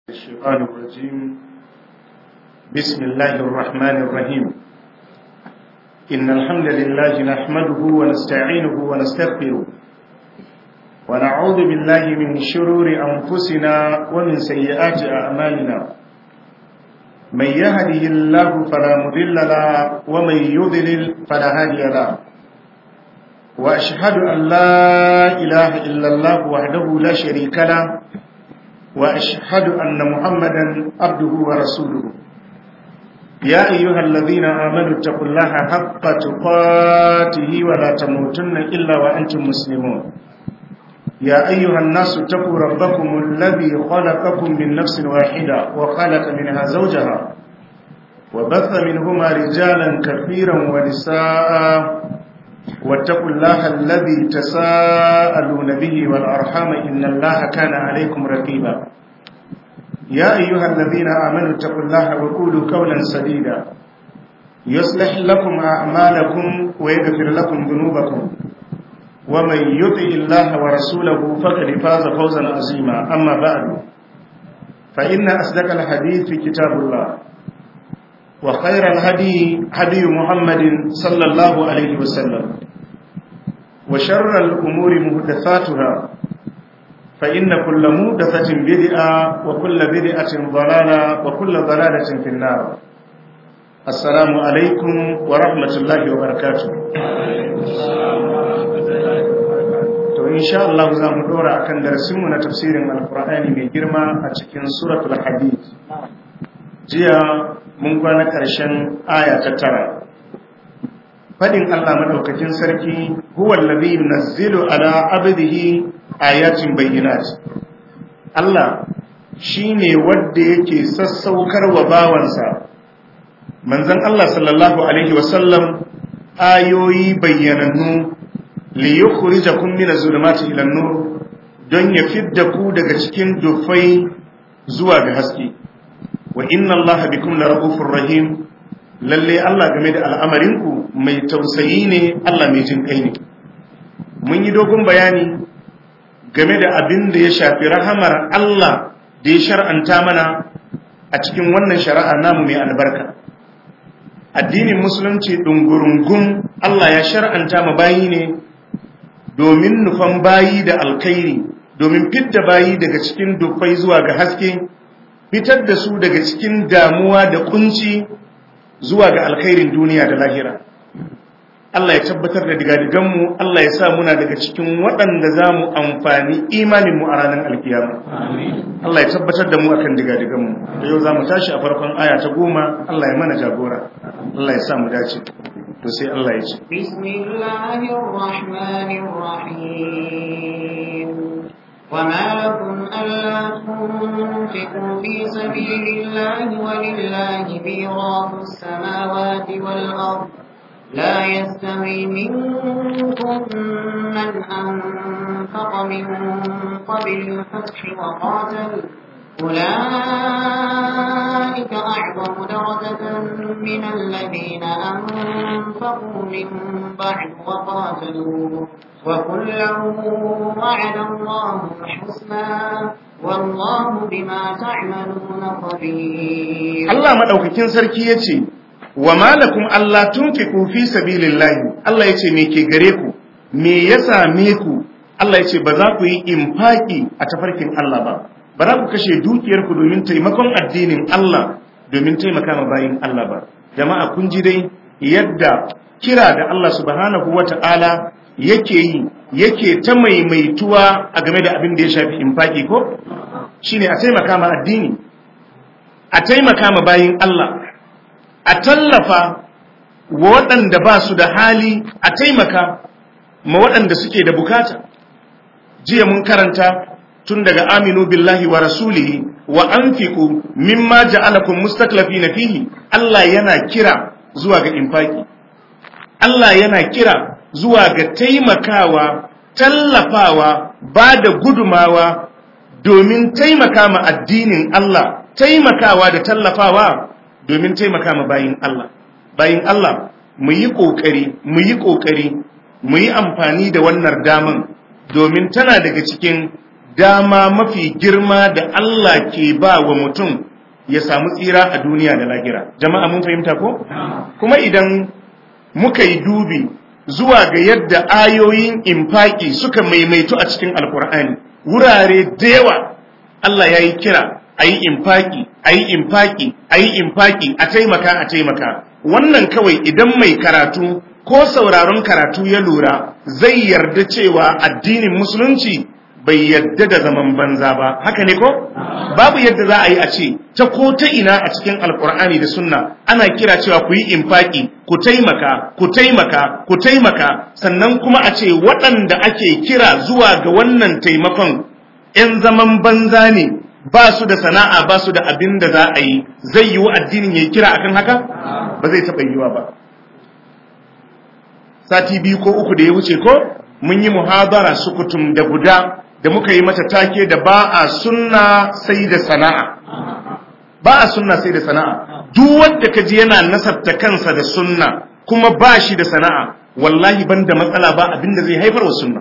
الشيطان الرجيم بسم الله الرحمن الرحيم إن الحمد لله نحمده ونستعينه ونستغفره ونعوذ بالله من شرور أنفسنا ومن سيئات أعمالنا من يهده الله فلا مضل له ومن يضلل فلا هادي له وأشهد أن لا إله إلا الله وحده لا شريك له وأشهد أن محمدا عبده ورسوله يا أيها الذين آمنوا اتقوا الله حق تقاته ولا تموتن إلا وأنتم مسلمون يا أيها الناس اتقوا ربكم الذي خلقكم من نفس واحدة وخلق منها زوجها وبث منهما رجالا كثيرا ونساء واتقوا الله الذي تساءلون به والأرحام إن الله كان عليكم رقيبا يا أيها الذين آمنوا اتقوا الله وقولوا قولا سديدا يصلح لكم أعمالكم ويغفر لكم ذنوبكم ومن يطع الله ورسوله فقد فاز فوزا عظيما أما بعد فإن أصدق الحديث في كتاب الله وخير الهدي هدي محمد صلى الله عليه وسلم وشر الأمور مهدثاتها فإن كل مهدثة بدعة وكل بدعة ضلالة وكل ضلالة في النار السلام عليكم ورحمة الله وبركاته to insha Allah za mu dora akan darasinmu na tafsirin alkur'ani mai girma a cikin suratul hadid jiya mun kwana ƙarshen aya ta tara fadin Allah madaukakin sarki huwa allazi yunazzilu ala abdihi ayatin bayyinat Allah shine wanda yake sassaukar wa bawansa manzon Allah sallallahu alaihi wasallam ayoyi bayyanannu li yukhrijakum min az-zulumati ila an-nur don ya fidda ku daga cikin dufai zuwa ga haske wa inna Allah bikum lara'ufur rahim lalle Allah game da al'amarinku mai tausayi ne Allah mai jin kai ne mun yi dogon bayani game da abin da ya shafi rahamar Allah da ya shar'anta mana a cikin wannan shari'a namu mai albarka addinin musulunci dungurungun Allah ya shar'anta ma bayi ne domin nufan bayi da alkhairi domin fidda bayi daga cikin dufai zuwa ga haske fitar da su daga cikin damuwa da kunci zuwa ga alkhairin duniya da lahira Allah ya tabbatar da digadiganmu Allah ya sa muna daga cikin waɗanda za mu amfani imaninmu a ranar alkiyama Allah ya tabbatar da mu akan digadiganmu da yau za mu tashi a farkon aya ta goma Allah ya mana jagora Allah ya sa mu dace to sai Allah ya ce bismillahirrahmanirrahim وما لكم ألا تنفقوا في سبيل الله ولله ميراث السماوات والأرض لا يستوي منكم من أنفق من قبل الفتح وقاتل أولئك أعظم درجة من الذين أنفقوا من بعد وقاتلوا وكلا وعد الله الحسنى والله بما تعملون خبير الله مدaukakin sarki yace wa malakum Allah tunfiqu fi sabilillahi Allah yace me ke gare ku me ya same ku Allah yace ba za ku yi infaki a tafarkin Allah ba ba za ku kashe dukiyar ku domin taimakon addinin Allah domin taimaka ma bayin Allah ba jama'a kun ji dai yadda kira da Allah subhanahu wata'ala yake yi yake ta maimaituwa a game da abin da ya shafi infaki ko shine a taimaka ma addini a taimaka ma bayin Allah a tallafa wa waɗanda ba su da hali a taimaka ma waɗanda suke da bukata jiya mun karanta tun daga aminu billahi wa rasulihi wa anfiqu mimma ja'alakum mustaklafina fihi Allah yana kira zuwa ga infaki Allah yana kira zuwa ga taimakawa tallafawa ba da gudumawa domin taimaka ma addinin Allah taimakawa da tallafawa domin taimaka ma bayin Allah bayin Allah mu yi kokari mu yi kokari mu yi amfani da wannan daman domin tana daga cikin dama mafi girma da Allah ke ba wa mutum ya samu tsira a duniya da lahira jama'a mun fahimta ko kuma idan muka yi dubi zuwa ga yadda ayoyin infaki suka maimaito a cikin alkur'ani wurare da yawa Allah ya yi kira a yi infaki a yi infaki a yi infaki a taimaka a taimaka wannan kawai idan mai karatu ko sauraron karatu ya lura zai yarda cewa addinin musulunci bai yadda da zaman banza ba haka ne ko babu yadda za a yi a ce ta ko ta ina a cikin alkur'ani da sunna ana kira cewa ku yi infaki ku taimaka ku taimaka ku taimaka sannan kuma a ce waɗanda ake kira zuwa ga wannan taimakon 'yan zaman banza ne ba su da sana'a ba su da abin da za a yi zai yi wa addinin ya kira akan haka ba zai taɓa yiwa ba sati biyu ko uku da ya wuce ko mun yi muhabara sukutum da guda da muka yi mata take da ba a sunna sai da sana'a ba a sunna sai da sana'a duk wanda kaji yana nasarta kansa da sunna kuma ba shi da sana'a wallahi banda matsala ba abinda zai haifar wa sunna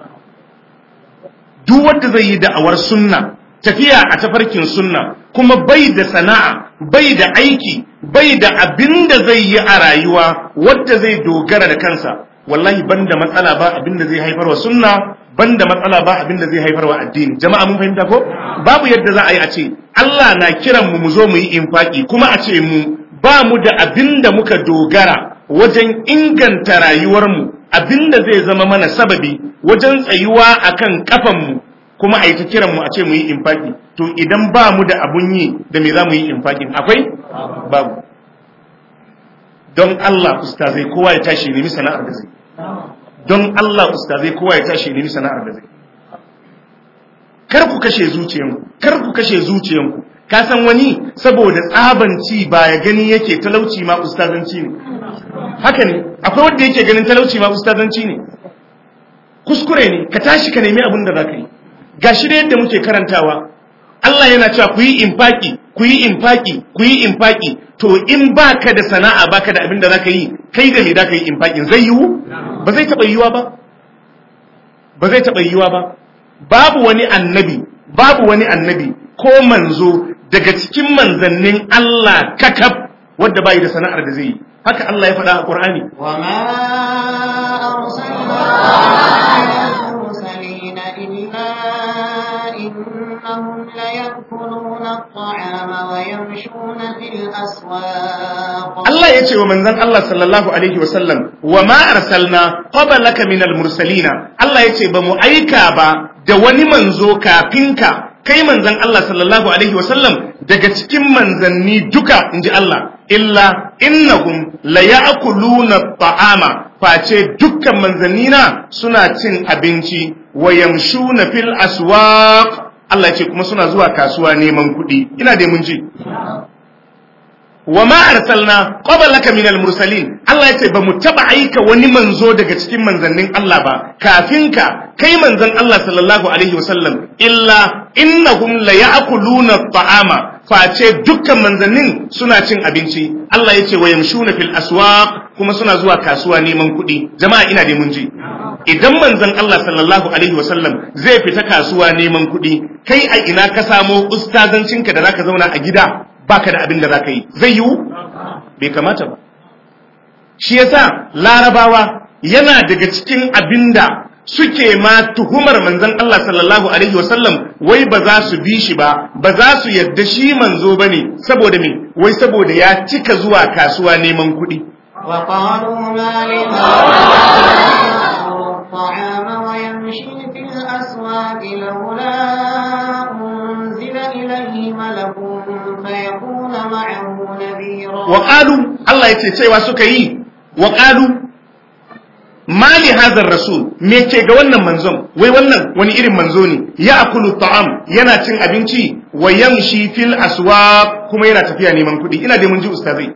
duk wanda zai yi da'awar sunna tafiya a tafarkin sunna kuma bai da sana'a bai da aiki bai da abinda zai yi a rayuwa wadda zai dogara da kansa wallahi banda matsala ba abinda zai haifar wa sunna banda matsala ba abinda zai haifar wa addini jama'a mun fahimta ko babu yadda za a yi a ce Allah na kiran mu mu zo mu yi infaki kuma a ce mu ba mu da abinda muka dogara wajen inganta rayuwar mu abinda zai zama mana sababi wajen tsayuwa akan kafan mu kuma a yi ta kiran mu a ce mu yi infaki to idan ba mu da abun yi da me za mu yi infakin akwai babu don Allah ustazai kowa ya tashi nemi sana'ar da zai don Allah ustazai kowa ya tashi nemi sana'ar da zai kar ku kashe zuciyanku kar ku kashe zuciyanku ka san wani saboda tsabanci ba ya gani yake talauci ma ustazanci ne haka ne akwai wanda yake ganin talauci ma ustazanci ne kuskure ne ka tashi ka nemi abin da za ka yi gashi da yadda muke karantawa Allah yana cewa ku yi infaki ku yi infaki ku yi infaki to in baka da sana'a baka da abin da zaka yi kai da me zaka yi infakin zai yiwu ba zai taba yiwuwa ba ba zai taba yiwuwa ba babu wani annabi babu wani annabi ko manzo daga cikin manzannin Allah kakab wanda bai da sana'ar da zai yi haka Allah ya faɗa a Qur'ani wa ma arsalna mursalin illa innahum la ya'kuluna at-ta'ama wa yamshuna fil aswaq Allah ya ce wa manzon Allah sallallahu alaihi wa sallam wa ma arsalna qablaka minal mursalina Allah ya ce ba mu aika ba da wani manzo kafin ka kai manzon Allah sallallahu alaihi wasallam daga cikin manzanni duka inji Allah illa innahum la ya'kuluna ta'ama face dukkan manzannina suna cin abinci wa yamshuna fil aswaq Allah ya ce kuma suna zuwa kasuwa neman kuɗi ina dai mun ji wa ma arsalna qablaka minal mursalin Allah yace ba mu taba aika wani manzo daga cikin manzannin Allah ba kafin ka kai manzon Allah sallallahu alaihi wasallam illa innahum la ya'kuluna at-ta'ama face dukkan manzannin suna cin abinci Allah yace wa yamshuna fil aswaq kuma suna zuwa kasuwa neman kuɗi jama'a ina dai mun ji idan manzon Allah sallallahu alaihi wasallam zai fita kasuwa neman kuɗi kai a ina ka samo ustazancinka da zaka zauna a gida baka da abin da za ka yi zai yiwu bai kamata ba shi yasa larabawa yana daga cikin abin da suke ma tuhumar manzon Allah sallallahu alaihi wasallam wai ba za su bi shi ba ba za su yadda shi manzo bane saboda me wai saboda ya cika zuwa kasuwa neman kuɗi وقالوا ما لهذا الطعام ويمشي في الأسواق لولا أنزل إليه ملك فيكون معه نذيرا وقالوا الله yace cewa suka yi وقالوا mali hazar rasul me ke ga wannan manzon wai wannan wani irin manzo ne ya akulu ta'am yana cin abinci wa yamshi fil aswaq kuma yana tafiya neman kuɗi ina da mun ji ustazai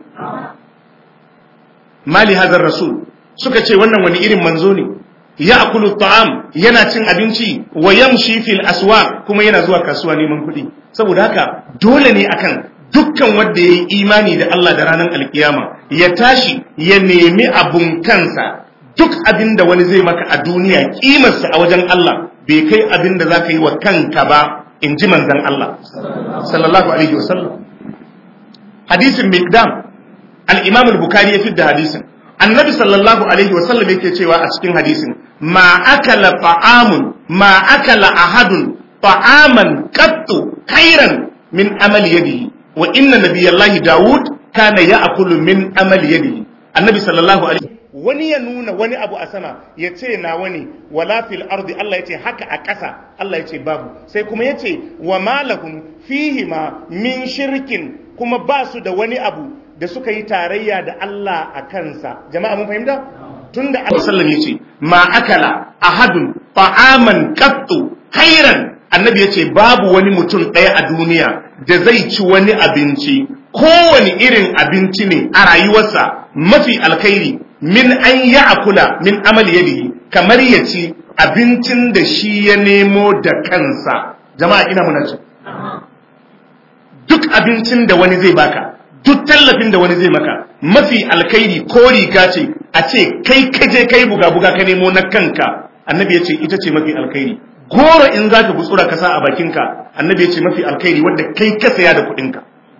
mali hazar rasul suka ce wannan wani irin manzo ne ya akulu ta'am yana cin abinci wa yamshi fil aswaq kuma yana zuwa kasuwa neman kuɗi saboda haka dole ne akan dukkan wanda ya yi imani da Allah da ranar alkiyama ya tashi ya nemi abun kansa duk abin da wani zai maka a duniya kimarsa a wajen Allah bai kai abin da zaka yi wa kanka ba in ji manzon Allah sallallahu alaihi wasallam hadisin miqdam al-imam al-bukhari ya fidda hadisin annabi sallallahu alaihi wasallam yake cewa a cikin hadisin ma akala ta'amun ma akala ahadun ta'aman qattu khairan min amali yadihi wa inna nabiyallahi daud kana ya'kulu min amali yadihi annabi sallallahu alaihi wani ya nuna wani abu a sama ya ce na wani wala fil ardi Allah ya ce haka a ƙasa Allah ya ce babu sai kuma ya ce wa malahum fihi ma min shirkin kuma ba su da wani abu da suka yi tarayya da Allah a kansa jama'a mun fahimta tunda Allah sallallahu ya ce ma akala ahadun ta'aman qattu khairan annabi ya ce babu wani mutum ɗaya a duniya da zai ci wani abinci kowane irin abinci ne a rayuwarsa mafi alkhairi min an ya akula min amal yadihi kamar ya ci abincin da shi ya nemo da kansa jama'a ina muna ci duk abincin da wani zai baka duk tallafin da wani zai maka mafi alkhairi ko riga ce a ce kai kaje kai buga-buga ka nemo na kanka annabi ya ce ita ce mafi alkhairi goro in za ka gutsura ka sa a bakinka annabi ya ce mafi alkhairi wadda kai ka saya da kuɗinka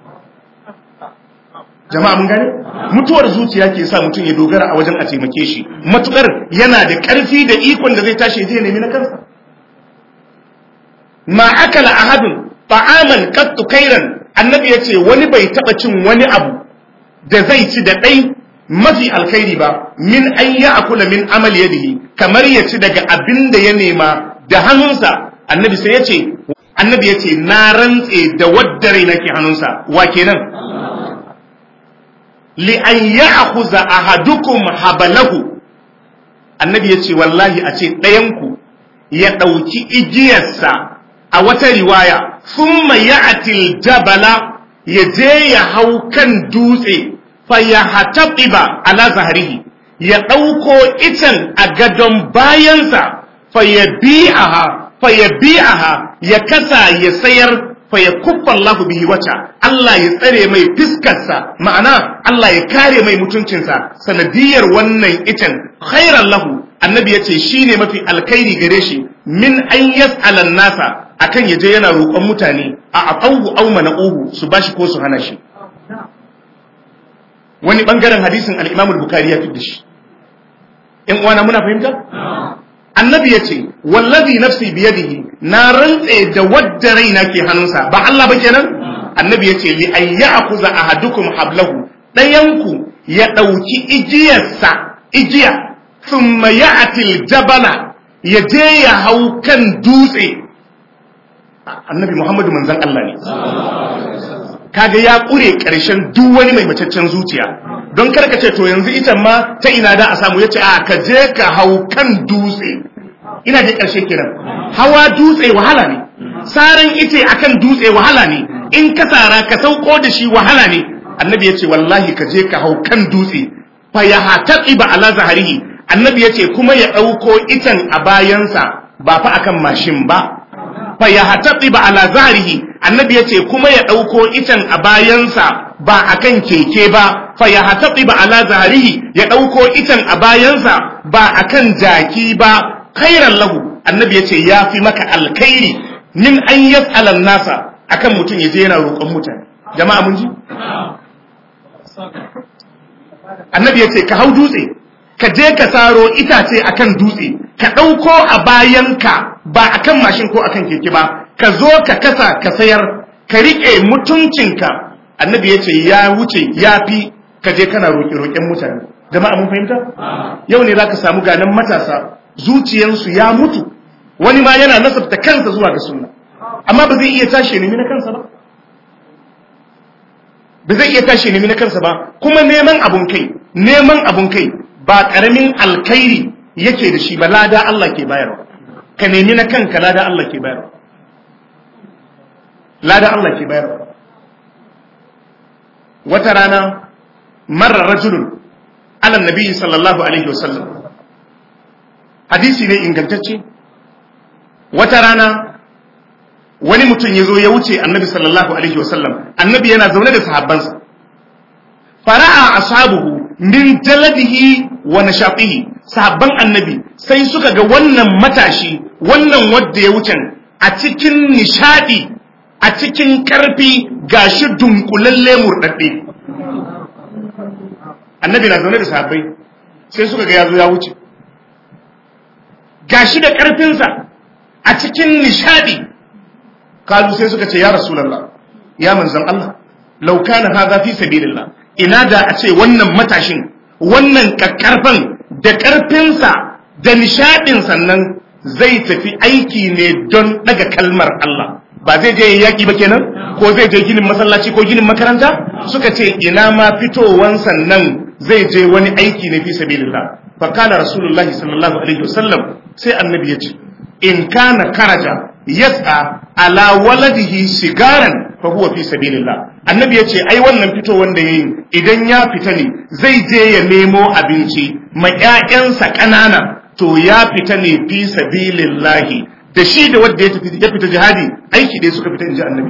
jama'a mun gane mutuwar zuciya ke sa mutum ya dogara a wajen a taimake shi matukar yana da ƙarfi da ikon da zai tashi zai nemi na kansa ma akala ahadun ta'aman qattu kairan annabi ya ce wani bai taba cin wani abu da zai ci da ɗai mafi alkhairi ba min an ya akula min amal yadihi kamar ya ci daga abin da ya nema da hannunsa annabi sai ya ce annabi ya ce na rantse da wadda rai nake hannunsa wa kenan li an ya'khudha ahadukum habalahu annabi ya ce wallahi a ce ɗayanku ya ɗauki igiyarsa a wata riwaya thumma ya'til jabala ya je ya hau kan dutse fa ya hataqiba ala zahrihi ya ɗauko itan a gadon bayansa fa ya bi'aha fa ya bi'aha ya kasa ya sayar fa ya kuffa Allah bihi wata Allah ya tsare mai fiskarsa ma'ana Allah ya kare mai mutuncinsa sanadiyar wannan itan khairan lahu annabi yace shine mafi alkhairi gare shi min an yas'ala nasa akan yaje yana roƙon mutane a aqawu aw mana'uhu su bashi ko su hana shi wani bangaren hadisin al-Imam al-Bukhari ya fidda shi in uwana muna fahimta annabi ya ce wallazi nafsi biyadihi na rantse da wadda raina ke hannunsa ba Allah ba kenan annabi ya ce li an ya'khudha ahadukum hablahu dayanku ya dauki igiyarsa igiya thumma ya'ti jabala ya je ya hau kan dutse annabi Muhammadu manzon Allah ne kaga ya kure karshen duk wani mai macaccen zuciya don karka ce to yanzu ita ma ta ina da a samu yace a ka je ka hau kan dutse ina je karshe kenan hawa dutse wahala ne saran ice akan dutse wahala ne in ka sara ka sauko da shi wahala ne annabi yace wallahi ka je ka hau kan dutse fa ya hataqiba ala zahrihi annabi yace kuma ya dauko itan a bayansa ba fa akan mashin ba fa ya hataqiba ala zahrihi annabi yace kuma ya dauko itan a bayansa ba akan keke ba fa ya hataqiba ala zahrihi ya dauko itan a bayansa ba akan jaki ba khairan lahu annabi yace yafi maka alkhairi min an yas'ala nasa akan mutum yaje yana roƙon mutane jama'a mun ji annabi yace ka hau dutse ka je ka saro itace akan dutse ka ɗauko a bayanka ba akan mashin ko akan keke ba ka zo ka kasa ka sayar ka riƙe mutuncinka annabi ya ce ya wuce ya fi ka je kana roƙe-roƙen mutane jama'a mun fahimta yau ne za ka samu ganin matasa zuciyansu ya mutu wani ma yana nasabta kansa zuwa ga sunna amma ba zai iya tashi nemi na kansa ba ba zai iya tashi nemi na kansa ba kuma neman abun kai neman abun kai ba karamin alkhairi yake da shi ba lada Allah ke bayarwa ka nemi na kanka lada Allah ke bayarwa lada Allah ke bayarwa wata rana marar rajulun ala nabi sallallahu alaihi wasallam hadisi ne ingantacce wata rana wani mutum ya zo ya wuce annabi sallallahu alaihi wasallam annabi yana zaune da sahabbansa fara'a ashabuhu min jaladihi wa nashatihi sahabban annabi sai suka ga wannan matashi wannan wadda ya wucen a cikin nishadi a cikin karfi gashi dunkulalle murɗaɗɗe annabi na zaune da sahabbai sai suka ga ya zo ya wuce gashi da ƙarfinsa a cikin nishadi kalu sai suka ce ya rasulallah ya manzan Allah lauka na haza fi sabilillah ina da a ce wannan matashin wannan kakkarfan da ƙarfinsa da nishadin sannan zai tafi aiki ne don daga kalmar Allah ba zai je yaƙi ba kenan ko zai je ginin masallaci ko ginin makaranta suka ce ina ma fitowan sannan zai je wani aiki ne fi sabilillah fa kana rasulullahi sallallahu alaihi wasallam sai annabi ya ce in kana karaja yas'a ala waladihi sigaran fa huwa fi sabilillah annabi yace ai wannan fito wanda yayi idan ya fita ne zai je ya nemo abinci ma ƴaƴansa ƙanana to ya fita ne fi sabilillah da shi da wanda ya tafi ya fita jihadi aiki dai suka fita inji annabi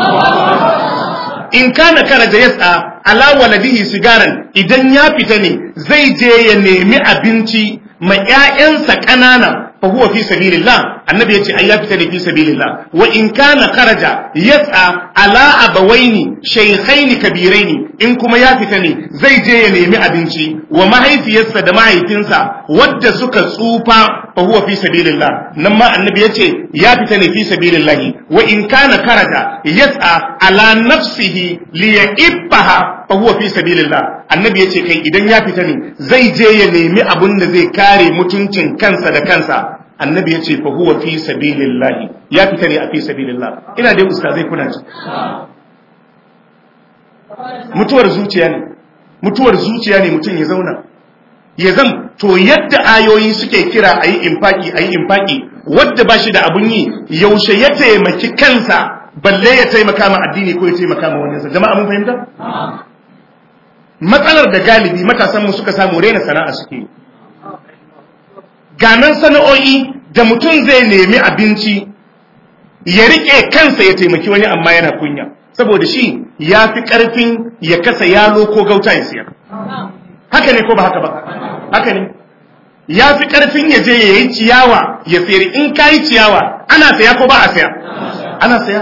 in kana karaja yas'a ala waladihi sigaran idan ya fita ne zai je ya nemi abinci ma ƴaƴansa ƙanana فهو في سبيل الله النبي يتي أي فتن في سبيل الله وإن كان خرج يسعى على أبوين شيخين كبيرين إن كما يفتني زي جي ينمي أبنشي وما هي في يسد ما هي تنسى ود سك صوفا فهو في سبيل الله نما النبي يتي يفتني في سبيل الله وإن كان خرج يسعى على نفسه ليئبها fahuwa fi sabilillah annabi yace kai idan ya fita ne zai je ya nemi abun da zai kare mutuncin kansa da kansa annabi yace fahuwa fi sabilillah ya fita ne a fi sabilillah ina dai ustazai kuna ji mutuwar zuciya ne mutuwar zuciya ne mutum ya zauna ya zam to yadda ayoyi suke kira ayi infaki ayi infaki wadda ba shi da abun yi yaushe ya taimaki kansa balle ya taimaka ma addini ko ya taimaka ma wani jama'a mun fahimta matsalar da galibi matasanmu suka samu rena sana'a suke ganan sana'o'i da mutum zai nemi abinci ya rike kansa ya taimaki wani amma yana kunya saboda shi ya fi ƙarfin ya kasa yalo ko gauta ya siyar haka ne ko ba haka ba haka ne ya fi ƙarfin ya je ya yi ciyawa ya sayar in ka yi ciyawa ana saya ko ba a saya ana saya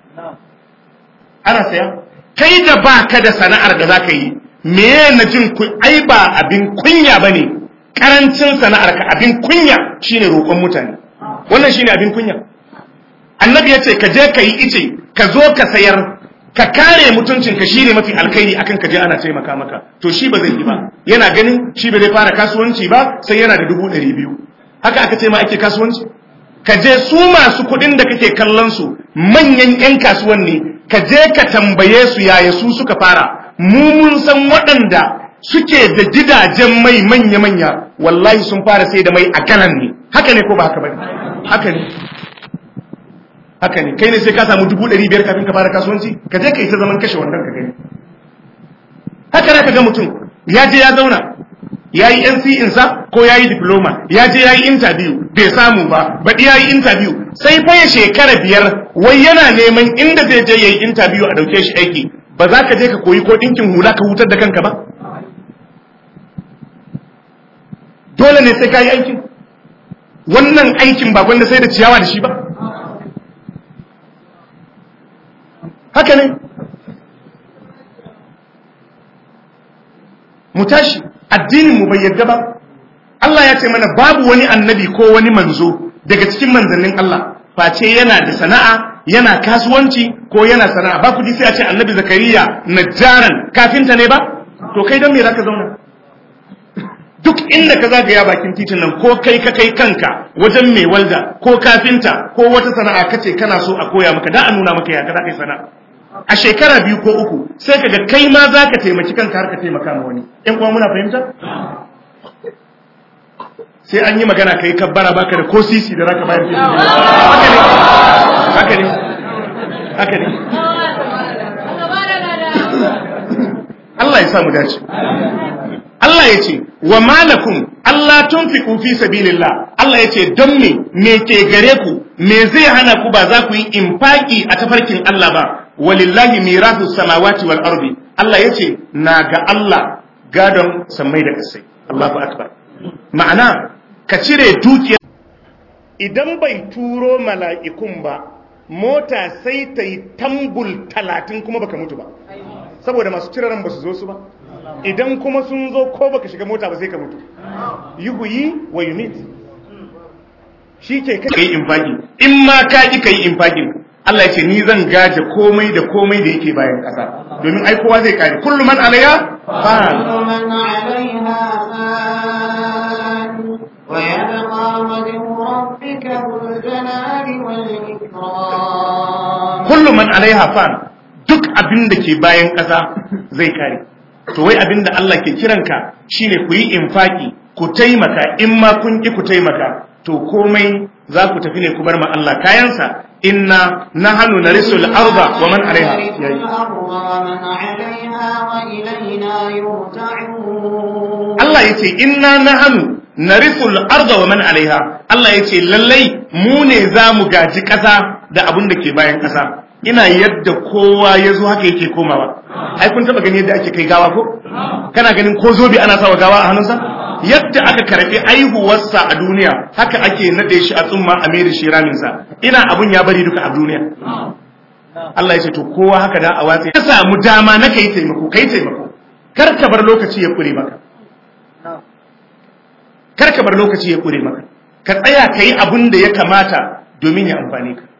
ana saya kai da ba ka da sana'ar da za ka yi me na jin ku ai ba abin kunya bane karancin sana'ar ka abin kunya shine roƙon mutane wannan shine abin kunya annabi yace ka je ka yi ice ka zo ka sayar ka kare mutuncin ka shine mafi alkhairi akan ka je ana taimaka maka to shi ba zai yi ba yana ganin shi ba zai fara kasuwanci ba sai yana da dubu ɗari biyu haka aka ce ma ake kasuwanci ka je su masu kuɗin da kake kallon su manyan 'yan kasuwan ne ka je ka tambaye su yaya su suka fara mu mun san waɗanda suke da gidajen mai manya-manya wallahi sun fara sai da mai a galan ne haka ne ko ba haka ba haka ne haka ne kai ne sai ka samu dubu ɗari biyar kafin ka fara kasuwanci ka je ka yi ta zaman kashe wannan ka gani haka ne ka ga mutum ya je ya zauna ya yi NC sa ko ya yi diploma ya je ya yi interview bai samu ba baɗi ya yi interview sai fa ya shekara biyar wai yana neman inda zai je ya yi interview a ɗauke shi aiki ba za ka je ka koyi ko ɗinkin hula ka hutar da kanka ba dole ne sai ka yi aikin wannan aikin ba gwanda sai da ciyawa da shi ba haka ne mu tashi addinin mu bai yadda ba Allah ya ce mana babu wani annabi ko wani manzo daga cikin manzannin Allah face yana da sana'a yana kasuwanci ko yana sana'a ba ku ji sai a ce annabi zakariya najjaran kafinta ne ba to kai don me zaka zauna duk inda ka zagaya bakin titin nan ko kai ka kai kanka wajen mai walda ko kafinta ko wata sana'a kace kana so a koya maka da a nuna maka ya ka kai sana'a a shekara biyu ko uku sai kaga kai ma zaka taimaki kanka har ka taimaka ma wani in kuma muna fahimta sai an yi magana kai kabbara baka da ko sisi da zaka bayar haka ne haka ne Allah ya sa mu dace Allah ya ce wa malakum Allah tunfiqu fi sabilillah Allah ya ce don me me ke gare ku me zai hana ku ba za ku yi infaki a tafarkin Allah ba walillahi mirasu samawati wal ardi Allah ya ce na ga Allah gadon sammai da kasai Allahu akbar ma'ana ka cire dukiya idan bai turo mala'ikun ba mota sai ta yi tambul talatin kuma baka mutu ba saboda masu ciraran ba su zo su ba idan kuma sun zo ko baka shiga mota ba sai ka mutu yuhuyi wa yumit shi ke kai infaki in ma ka ki kai infakin Allah ya ce ni zan gaje komai da komai da yake bayan ƙasa domin ai kowa zai kare kullu man alayha fan كل من عليها فان ويبقى وجه ربك ذو الجلال والإكرام kullu man alaiha fan duk abin da ke bayan ƙasa zai kare to wai abin da Allah ke kiranka shine ku yi infaki ku taimaka in ma kun ki ku taimaka to komai za ku tafi ne ku bar ma Allah kayansa inna nahnu narisul arda wa man alaiha نرث yayi الأرض ومن عليها وإلينا يرجعون Allah ya ce inna nahnu narisul arda wa man alaiha Allah ya ce lallai mu ne za mu gaji ƙasa da abin da ke bayan ƙasa ina yadda kowa ya zo haka yake komawa ai kun taba gani yadda ake kai gawa ko kana ganin ko zobe ana sawa gawa a hannunsa yadda aka karbi aihuwarsa a duniya haka ake nade shi a tsumma a mai da shi raminsa ina abun ya bari duka a duniya Allah ya ce to kowa haka da a watsi ka samu dama na kai taimako kai taimako kar ka bar lokaci ya kure maka kar ka bar lokaci ya kure maka ka tsaya ka yi abin da ya kamata domin ya amfane ka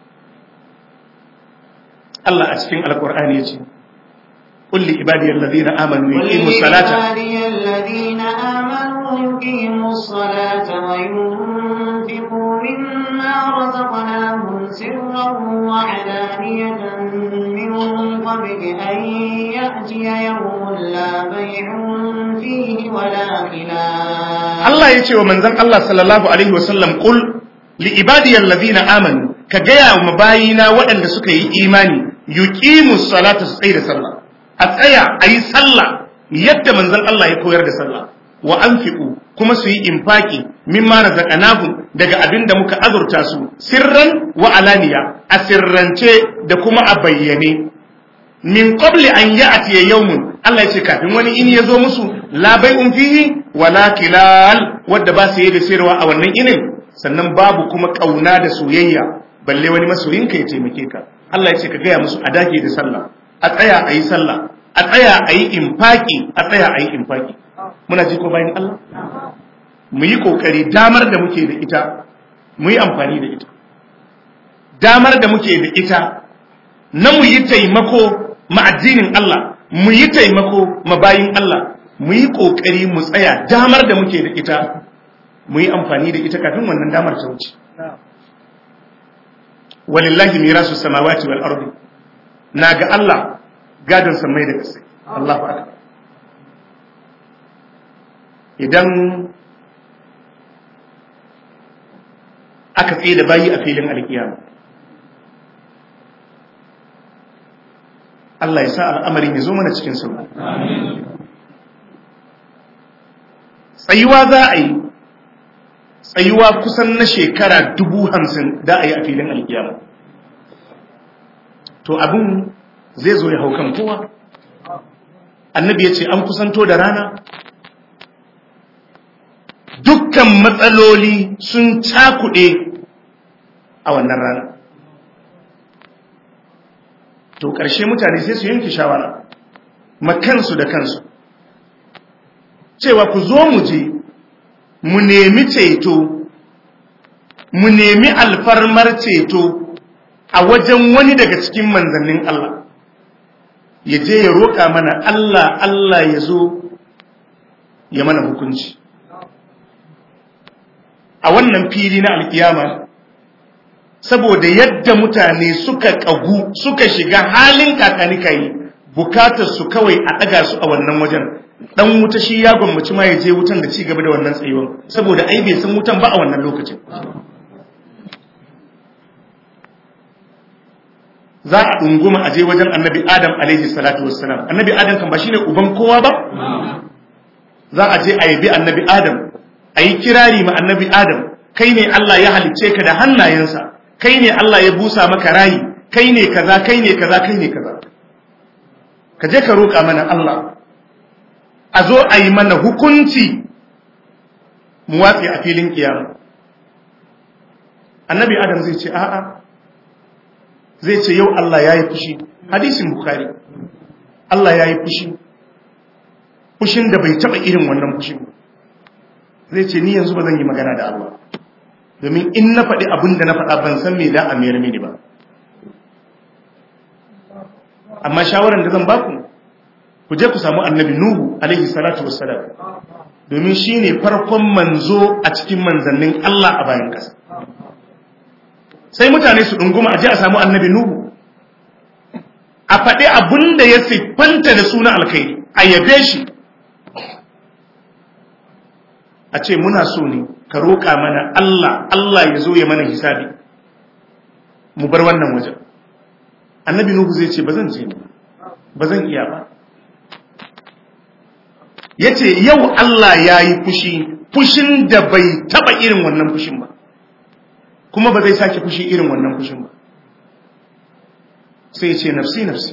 Allah a cikin alkur'ani ya ce قل لعبادي الذين آمنوا يقيموا الصلاة ولعبادي الذين آمنوا يقيموا الصلاة وينفقوا مما رزقناهم سرا وعلانية من قبل أن يأتي يوم لا بيع فيه ولا خلال Allah ya ce wa manzon Allah sallallahu alaihi wasallam qul li ibadiyal ladina amanu ka gaya wa bayina waɗanda suka yi imani yuqimus salata su tsaye da sallah a tsaya a yi sallah yadda manzon Allah ya koyar da sallah wa anfiqu kuma su yi infaki mimma razaqnahum daga abin da muka azurta su sirran wa alaniya a sirrance da kuma a bayyane min qabli an ya'ti yawmun Allah ya ce kafin wani in ya zo musu la bai'un fihi wala kilal wadda ba su yi da sayarwa a wannan inin sannan babu kuma kauna da soyayya balle wani masoyinka ya taimake ka Allah ya ce ka gaya musu a dage da sallah a tsaya a yi sallah a tsaya a yi infaki a tsaya a yi infaki muna ji ko bayan Allah mu yi kokari damar da muke da ita mu yi amfani da ita damar da muke da ita na mu yi taimako ma addinin Allah mu yi taimako ma bayin Allah mu yi kokari mu tsaya damar da muke da ita mu yi amfani da ita kafin wannan damar ta wuce walillahi mirasu samawati wal ardi na ga Allah gadon samai da ƙasa Allahu akbar idan aka tsaye da bayi a filin alkiyama Allah ya sa al'amarin ya zo mana cikin sauki tsayuwa za a yi tsayuwa kusan na shekara dubu hamsin da a yi a filin alkiyama to abin zai zo ya hau kan kowa annabi ya ce an kusanto da rana dukkan matsaloli sun cakuɗe a wannan rana to ƙarshe mutane sai su yanke shawara makansu da kansu cewa ku zo mu je mu nemi ceto mu nemi alfarmar ceto a wajen wani daga cikin manzannin Allah ya je ya roƙa mana Allah Allah ya zo ya mana hukunci a wannan fili na alkiyama saboda yadda mutane suka ƙagu suka shiga halin kakanikayi bukatar su kawai a ɗaga su a wannan wajen dan wuta shi ya gwammaci ma ya je wutan da ci gaba da wannan tsayuwan saboda ai bai san wutan ba a wannan lokacin za a ɗunguma a je wajen annabi adam alaihi salatu wassalam annabi adam kan ba shine uban kowa ba za a je a yabi annabi adam a yi kirari ma annabi adam kai ne Allah ya halicce ka da hannayensa kai ne Allah ya busa maka rayi kai ne kaza kai ne kaza kai ne kaza ka je ka roƙa mana Allah a zo a yi mana hukunci mu watsi a filin kiyama annabi adam zai ce a'a zai ce yau Allah ya yi fushi hadisin bukari Allah ya yi fushi fushin da bai taba irin wannan fushin zai ce ni yanzu ba zan yi magana da Allah domin in na faɗi abin da na faɗa ban san me da a mayar mini ba amma shawaran da zan baku ku je ku samu annabi nuhu alaihi salatu wassalam domin shine farkon manzo a cikin manzannin Allah a bayan ƙasa sai mutane su ɗunguma a je a samu annabi nuhu a faɗi abin da ya siffanta da suna alkhairi a yabe shi a ce muna so ne ka roƙa mana Allah Allah ya zo ya mana hisabi mu bar wannan wajen annabi nuhu zai ce ba zan je ba zan iya ba ya ce yau Allah ya yi fushi fushin da bai taɓa irin wannan fushin ba kuma ba zai sake fushi irin wannan fushin ba sai ce nafsi nafsi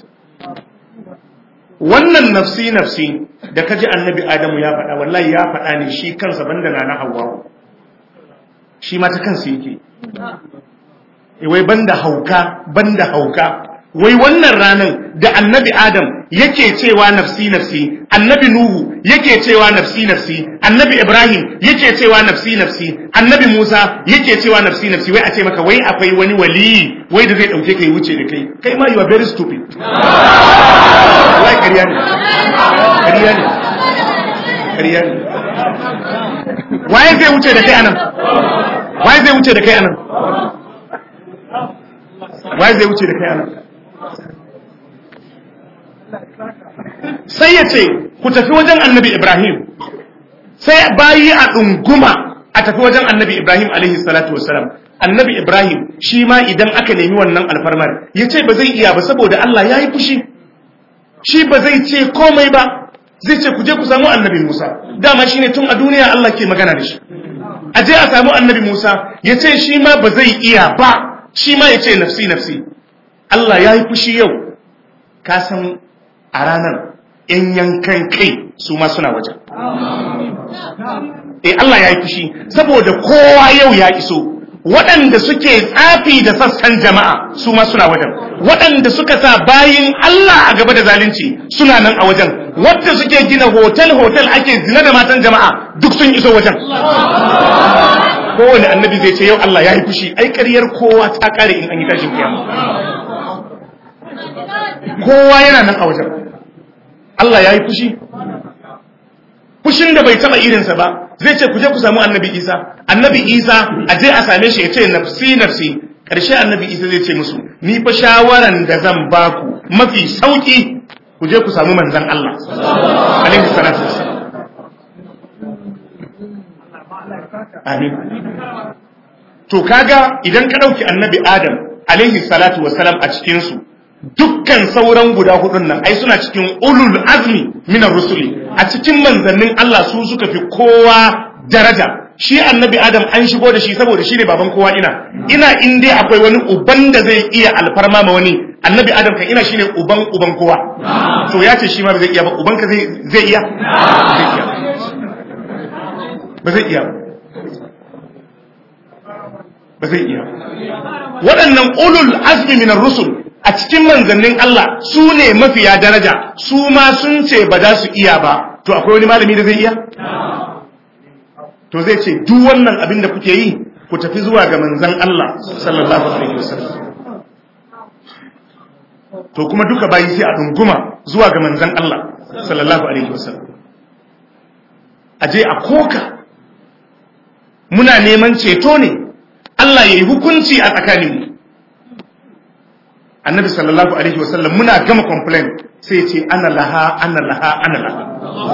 wannan nafsi nafsi da kaji annabi adamu ya faɗa wallahi ya faɗa ne shi kansa banda na na hawa shi ma ta kansa yake wai banda hauka banda hauka wai wannan ranar da annabi adam yake cewa nafsi nafsi annabi nuhu yake cewa nafsi nafsi annabi ibrahim yake cewa nafsi nafsi annabi musa yake cewa nafsi nafsi wai a ce maka wai akwai wani waliyi wai da zai dauke kai wuce da kai kai ma you are very stupid wallahi ƙarya ne ƙarya ne ƙarya ne waye zai wuce da kai anan waye zai wuce da kai anan waye zai wuce da kai anan sai ya ce ku tafi wajen annabi Ibrahim sai bayi a ɗunguma a tafi wajen annabi Ibrahim alaihi salatu wasalam annabi Ibrahim shi ma idan aka nemi wannan alfarmar ya ce ba zai iya ba saboda Allah ya yi fushi shi ba zai ce komai ba zai ce ku je ku samu annabi Musa dama shine tun a duniya Allah ke magana da shi a je a samu annabi Musa ya ce shi ma ba zai iya ba shi ma ya ce nafsi nafsi Allah ya yi fushi yau ka san a ranar ‘yan yankan kai su ma suna wajen. E Allah ya yi fushi, saboda kowa yau ya iso, waɗanda suke tsafi da sassan jama'a su ma suna wajen, waɗanda suka sa bayin Allah a gaba da zalunci suna nan a wajen, wadda suke gina hotel-hotel ake zina da matan jama'a duk sun iso wajen. Kowane annabi zai ce yau Allah ya yi fushi, ai ƙaryar kowa ta ƙare in an yi tashin kiyama. Kowa yana nan a wajen. Allah ya yi fushi fushin da bai taba irinsa ba zai ce ku je ku samu annabi isa annabi isa a je a same shi ya ce nafsi nafsi ƙarshe annabi isa zai ce musu ni fa shawaran da zan ba ku mafi sauki ku je ku samu manzan Allah alaihi salatu amin to kaga idan ka dauki annabi adam alaihi salatu wassalam a cikin su dukkan sauran guda hudun nan ai suna cikin ulul azmi minar rusuli a cikin manzannin Allah su suka fi kowa daraja shi annabi adam an shigo da shi saboda shi ne baban kowa ina ina in dai akwai wani uban da zai iya alfarma ma wani annabi adam kan ina shine uban uban kowa to ya ce shi ma ba zai iya ba uban ka zai zai iya ba zai iya ba zai iya waɗannan ulul azmi minar rusul a cikin manzannin Allah su ne mafiya daraja su ma sun ce ba za su iya ba to akwai wani malami da zai iya to zai ce duk wannan abin da kuke yi ku tafi zuwa ga manzan Allah sallallahu alaihi wasallam to kuma duka bayi sai a dunguma zuwa ga manzan Allah sallallahu alaihi wasallam aje a koka muna neman ceto ne Allah ya yi hukunci a tsakaninmu annabi sallallahu alaihi wasallam muna gama complain sai ce ana laha ana laha ana laha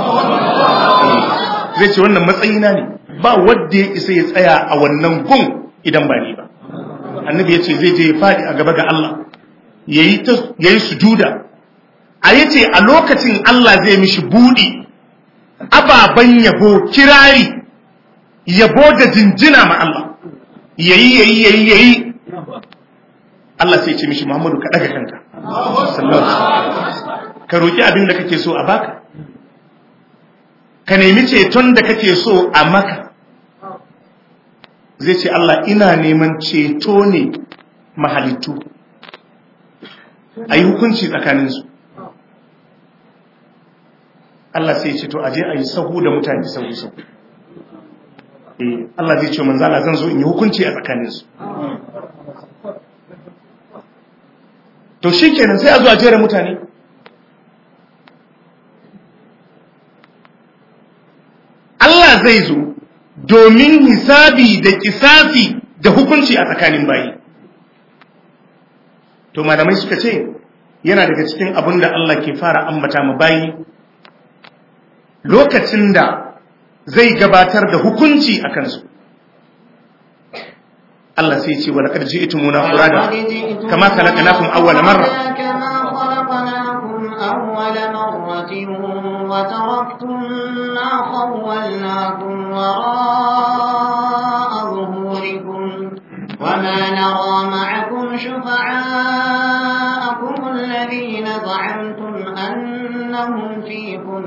zai ce wannan matsayina ne ba wadda ya isa ya tsaya a wannan gun idan ba ni ba annabi ya ce zai je ya faɗi a gaba ga Allah ya yi sujuda a ya ce a lokacin Allah zai mishi buɗi ababen yabo kirari yabo da jinjina ma Allah yayi yayi yayi yayi Allah sai ce mishi Muhammadu ka daga kanka ka roki abin da kake so a baka ka nemi ceton da kake so a maka zai ce Allah ina neman ceto ne mahalittu a yi hukunci tsakaninsu Allah sai ce to aje a yi sahu da mutane sahu sahu eh Allah zai ce manzala zan zo in yi hukunci a tsakaninsu to shi kenan sai a zo a jera mutane Allah zai zo domin hisabi da kisafi da hukunci a tsakanin bayi to malamai suka ce yana daga cikin abin da Allah ke fara ambata ma bayi lokacin da zai gabatar da hukunci a kansu Allah sai ce wa laqad ji'tumuna furada kama khalaqnakum awwala marra أول مرة وتركتم ما خولناكم وراء ظهوركم وما نرى معكم شفعاءكم الذين زعمتم أنهم فيكم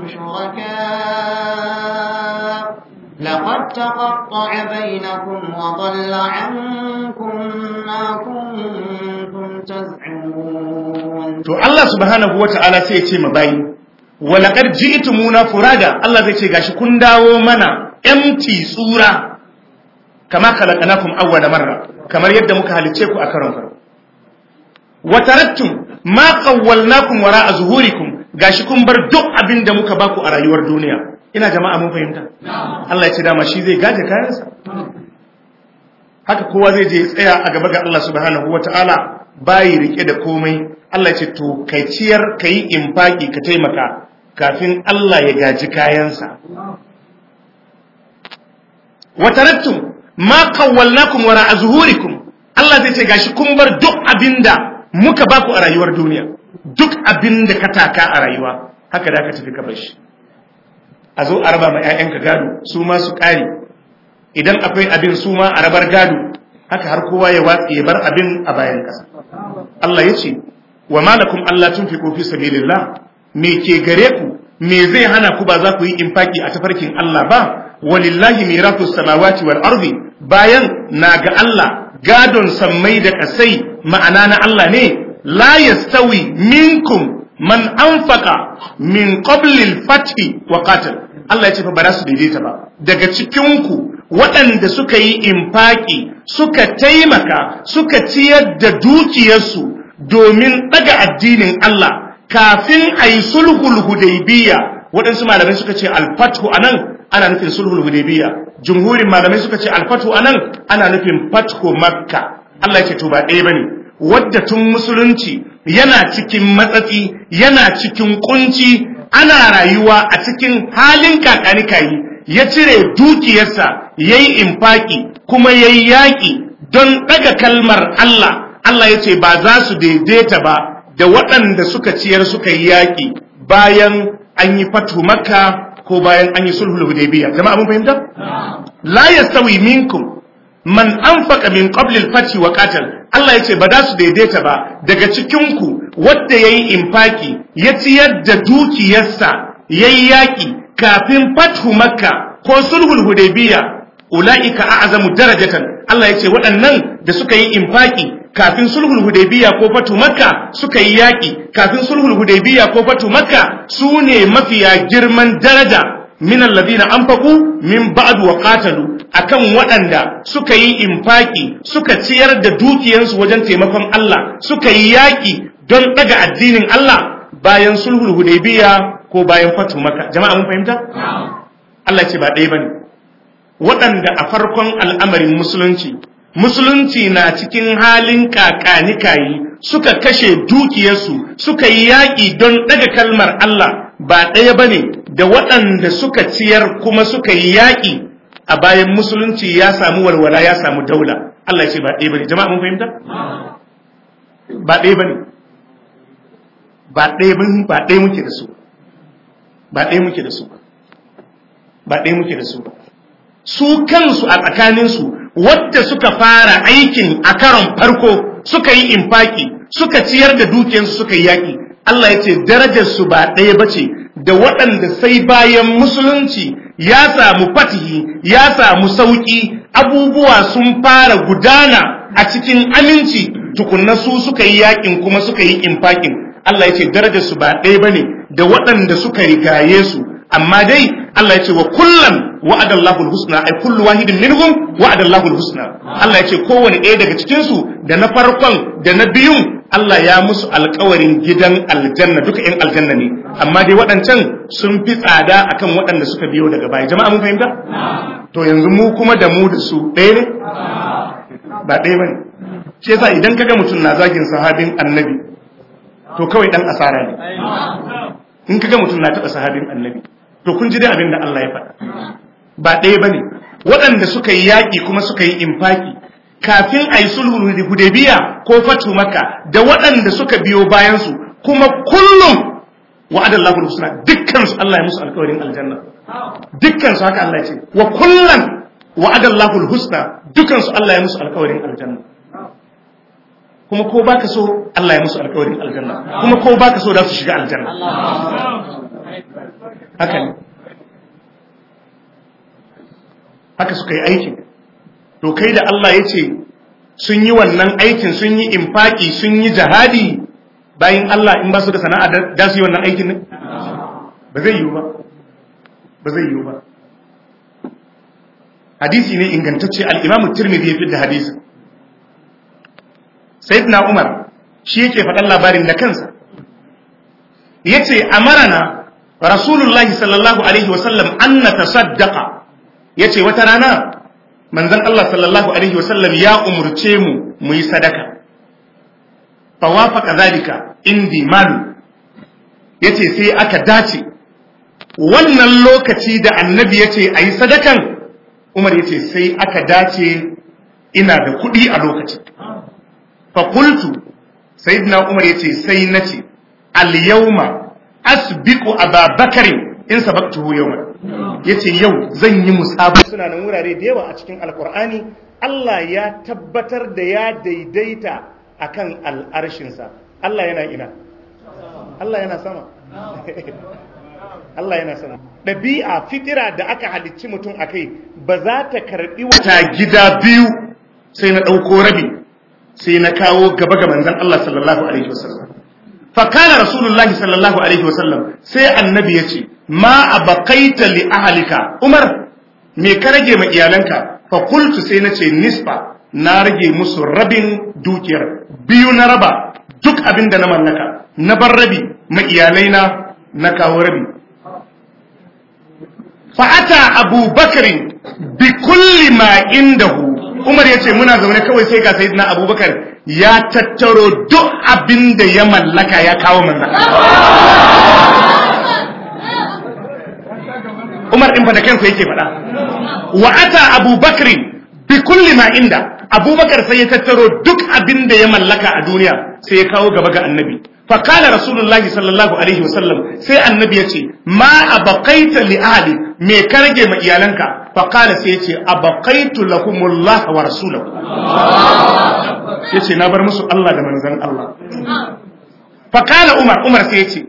شركاء لقد تقطع بينكم وضل عنكم ما كنتم تزعمون to Allah subhanahu wata'ala sai ya ce ma bayi walaqad ji'tumuna furada Allah zai ce gashi kun dawo mana empty tsura kama khalaqnakum awwala marra kamar yadda muka halice ku a karon farko wa taraktum ma qawwalnakum wara'a zuhurikum gashi kun bar duk abin da muka baku a rayuwar duniya ina jama'a mun fahimta Allah ya ce dama shi zai gaje kayansa haka kowa zai je tsaya a gaba ga Allah subhanahu wata'ala bayi rike da komai Allah ce to kai ciyar kai infaki ka taimaka kafin Allah ya gaji kayansa wa taraktum ma qawwalnakum wara azhurikum Allah zai ce gashi kun bar duk abinda muka baku a rayuwar duniya duk abinda ka taka a rayuwa haka da ka tafi ka bar shi a zo a raba ma 'ya'yanka gado su ma su ƙare idan akwai abin su ma a rabar gado haka har kowa ya watsi ya bar abin a bayan ƙasa Allah ya ce wa malakum Allah tunfiqu fi sabilillah me ke gare ku me zai hana ku ba za ku yi infaki a tafarkin Allah ba walillahi mirathus samawati wal ardi bayan na ga Allah gadon sammai da kasai ma'ana na Allah ne la yastawi minkum man anfaqa min qabli al-fath wa qatal Allah ya ce fa ba za su daidaita ba daga cikin ku waɗanda suka yi infaki suka taimaka suka ciyar da dukiyarsu domin ɗaga addinin Allah kafin a yi sulhul hudaybiya waɗansu malamai suka ce alfatu a nan ana nufin sulhul hudaybiya jumhurin malamai suka ce alfatu a nan ana nufin fatko makka Allah ya ce to ba ɗaya bane wadda tun musulunci yana cikin matsatsi yana cikin kunci ana rayuwa a cikin halin kakanikayi ya cire dukiyarsa ya yi infaki kuma ya yi yaƙi don ɗaga kalmar Allah Allah ya ce ba za su daidaita ba da waɗanda suka ciyar suka yi yaƙi bayan an yi fatu makka ko bayan an yi sulhul hudaybiya jama'a mun fahimta la yastawi minkum man anfaqa min qabli al-fath wa qatal Allah yace ba za su daidaita ba daga cikin ku wanda yayi infaki ya ciyar da dukiyarsa yayi yaki kafin fathu makka ko sulhul hudaybiya ulaika a'zamu darajatan Allah yace waɗannan da suka yi infaki kafin sulhul hudaybiya ko fatu makka suka yi yaki kafin sulhul hudaybiya ko fatu makka su ne mafiya girman daraja min alladhina anfaqu min ba'd wa qatalu akan waɗanda suka yi infaki suka ciyar da dukiyansu wajen taimakon Allah suka yi yaki don daga addinin Allah bayan sulhul hudaybiya ko bayan fatu makka jama'a mun fahimta Allah ce ba ɗaya bane waɗanda a farkon al'amarin musulunci musulunci na cikin halin kakanikayi suka kashe dukiyarsu suka yi yaƙi don ɗaga kalmar Allah ba ɗaya ba ne da waɗanda suka ciyar kuma suka yi yaƙi a bayan musulunci ya samu walwala ya samu daula Allah ce ba ɗaya ba ne jama'a mun fahimta? ba ɗaya ba ne ba ɗaya ba ɗaya muke da su ba ɗaya muke da su ba ɗaya muke da su ba su kansu a tsakaninsu wadda suka fara aikin a karon farko suka yi infaki suka ciyar da dukiyarsu suka yi yaƙi Allah ya ce darajarsu ba ɗaya ba ce da waɗanda sai bayan musulunci ya samu fatihi ya samu sauƙi abubuwa sun fara gudana a cikin aminci tukunna su suka yi yakin kuma suka yi infakin Allah ya ce darajar su ba ɗaya bane da waɗanda suka rigaye su amma dai Allah ya ce wa kullan wa'ada Allahul husna ai kullu wahidin minhum wa'ada Allahul husna Allah ya ce kowane ɗaya daga cikin su da na farkon da na biyun Allah ya musu alkawarin gidan aljanna duka ‘yan aljanna ne, amma dai waɗancan sun fi tsada akan waɗanda suka biyo daga baya. Jama'a mun fahimta? To yanzu mu kuma da mu da su ɗaya ne? Ba ɗaya ba ne. Shi yasa idan kaga mutum na zagin sahabin annabi, to kawai ɗan asara ne. In kaga mutum na taɓa sahabin annabi, to kun ji dai abin da Allah ya faɗa. Ba ɗaya ba ne. Waɗanda suka yi yaƙi kuma suka yi infaki, kafin a yi sulhun hudebiya ko fatu maka da waɗanda suka biyo bayansu kuma kullum wa'adar lahul husna dukkan su Allah ya musu alƙawarin aljanna dukkan su haka Allah ya ce wa kullum wa'adar lahul husna dukkan su Allah ya musu alƙawarin aljanna kuma ko baka so Allah ya musu alƙawarin aljanna kuma ko baka so da su shiga aljanna haka ne haka suka yi aikin to kai da Allah ya ce sun yi wannan aikin sun yi infaki sun yi jihadi bayan Allah in ba su da sana'a da su yi wannan aikin ne ba zai yiwu ba ba zai yiwu ba hadisi ne ingantacce al-Imam Tirmidhi ya fitta hadisi Sayyidina Umar shi yake faɗan labarin da kansa yace amarana Rasulullahi sallallahu alaihi wasallam an natasaddaqa yace wata rana manzon Allah sallallahu alaihi wasallam ya umurce mu mu yi sadaka fa wafaqa zalika indi malu yace sai aka dace wannan lokaci da annabi yace ayi sadakan Umar yace sai aka dace ina da kuɗi a lokacin fa qultu sayyidina Umar yace sai nace al yawma asbiqu ababakar in sabaqtuhu yawman yace yau zan yi musaba suna nan wurare da yawa a cikin alkur'ani Allah ya tabbatar da ya daidaita akan al'arshinsa Allah yana ina Allah yana sama Allah yana sama ɗabi'a fitira da aka halicci mutum a kai ba za ta karɓi wata gida biyu sai na ɗauko rabi sai na kawo gaba ga manzan Allah sallallahu alaihi wasallam fakana rasulullahi sallallahu alaihi wasallam sai annabi ya ce ma abaqaita li ahlika umar me ka rage ma iyalanka fa qultu sai nace nisfa na rage musu rabin dukiyar biyu na raba duk abin da na mallaka na bar rabi ma iyalaina na kawo rabi fa ata abubakar bi kulli ma indahu umar yace muna zaune kawai sai ga sayyidina abubakar ya tattaro duk abin da ya mallaka ya kawo manzan Umar ɗin fa da kansa yake faɗa wa ata abubakar bi kulli ma inda abubakar sai ya tattaro duk abin da ya mallaka a duniya sai ya kawo gaba ga annabi fa kana rasulullahi sallallahu alaihi wasallam sai annabi ya ce ma abaqaita li ahli me ka rage ma iyalanka fa kana sai ya ce abaqaitu lahumullah wa rasulahu yace na bar musu Allah da manzon Allah fa kana umar umar sai ya ce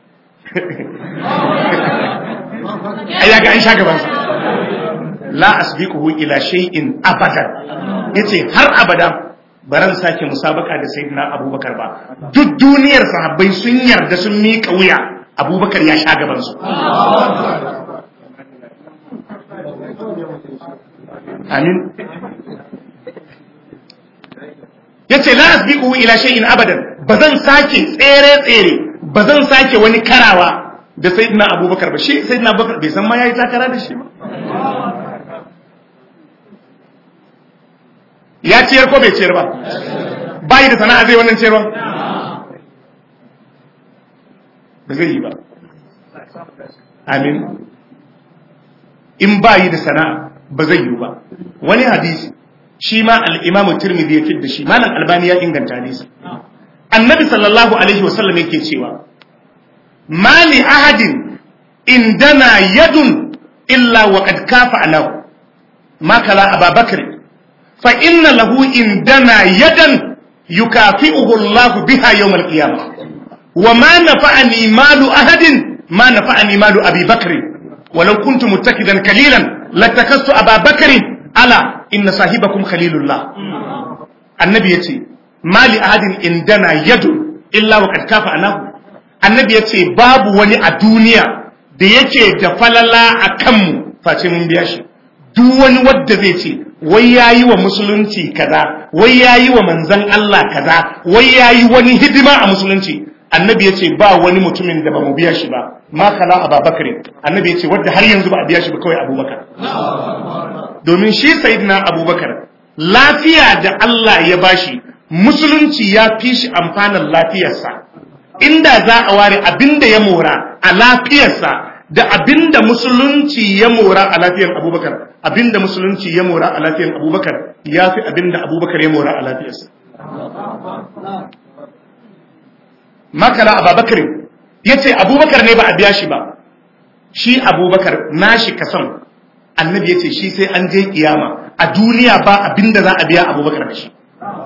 ya ga an sha gabansa la asbiquhu ila shay'in abadan yace har abada baran sake musabaka da sayyidina abubakar ba duk duniyar sahabbai sun yarda sun miƙa wuya abubakar ya sha gabansu amin yace la asbiquhu ila shay'in abadan bazan sake tsere tsere bazan sake wani karawa da sayyidina abubakar ba shi sayyidina abubakar bai san ma yayi takara da shi ba ya ciyar ko bai ciyar ba bai da sana'a zai wannan ciyarwa ba zai yi ba amin in bayi da sana'a ba zai yi ba wani hadisi shi ma al-imam tirmidhi ya fidda shi malam albani ya inganta hadisi annabi sallallahu alaihi wasallam yake cewa mali ahadin indana yadun illa wa qad kafa alahu ma kala ababakar fa inna lahu indana yadan yukafi'uhu Allah biha yawm al-qiyamah wa ma nafa'ani malu ahadin ma nafa'ani malu abi bakr ولو كنت متكدا كليلا لاتخذت ابا بكر ala inna sahibakum khalilullah annabi yace mali ahadin indana yadu illa wa qad kafa anahu annabi yace babu wani a duniya da yake da falala a kanmu face mun biya shi duk wani wadda zai ce wai yayi wa musulunci kaza wai yayi wa manzon Allah kaza wai yayi wani hidima a musulunci annabi yace ba wani mutumin da ba mu biya shi ba ma kala ababakar annabi yace wanda har yanzu ba a biya shi ba kawai abubakar domin shi sayyidina abubakar lafiya da Allah ya bashi musulunci ya fi shi amfanin lafiyarsa inda za a ware abinda ya mora a lafiyarsa da abinda musulunci ya mora a lafiyar abubakar abinda musulunci ya mora a lafiyar abubakar ya fi abinda abubakar ya mora a lafiyarsa makala abubakar ya ce abubakar ne ba a biya shi ba shi abubakar nashi kasan annabi ya ce shi sai an je kiyama a duniya ba abinda za a biya abubakar da shi